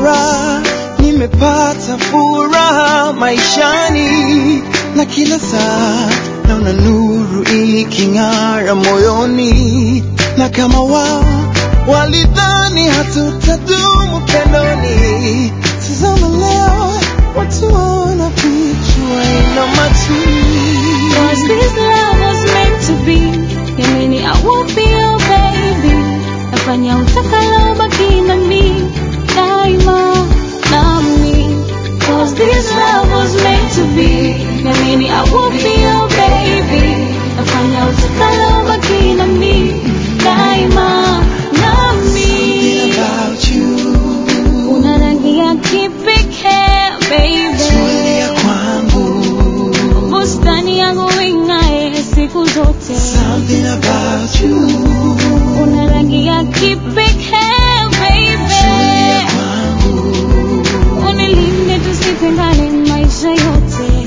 furaha, nimepata furaha maishani, na kila saa naona nuru iking'ara moyoni, na kama wao walidhani hatutadumu pendoni, tazama leo watu wanafichwa ina Cause this love was meant to be. Yamini, I won't be your baby. Nafanya utakalo baki na mi daima nami. Cause this love was meant to be. Yamini, I won't be your baby. Nafanya utakalo baki na mi daima Something nami. about you Una rangi ya kipekee baby. tulia kwangu bustani yangu ing'ae siku zote. Something about you Una rangi ya kipekee tulia baby, kwangu unilinde tusitengane maisha yote.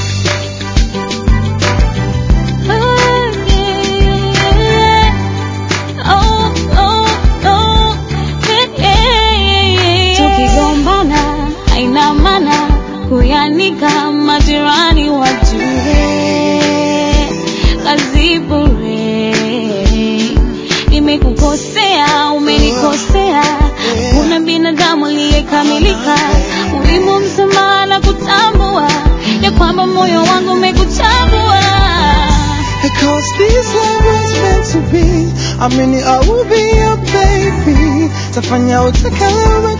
Oh, yeah. Oh, oh, oh, yeah. Tukigombana haina maana kuyanika majirani wajue kazi bure. Nimekukosea, umenikosea, kuna binadamu aliyekamilika. Muhimu msamaha na kutambua ya kwamba moyo wangu umekutambua. Because this love was meant to be I mean I will be your baby Tafanya utakalo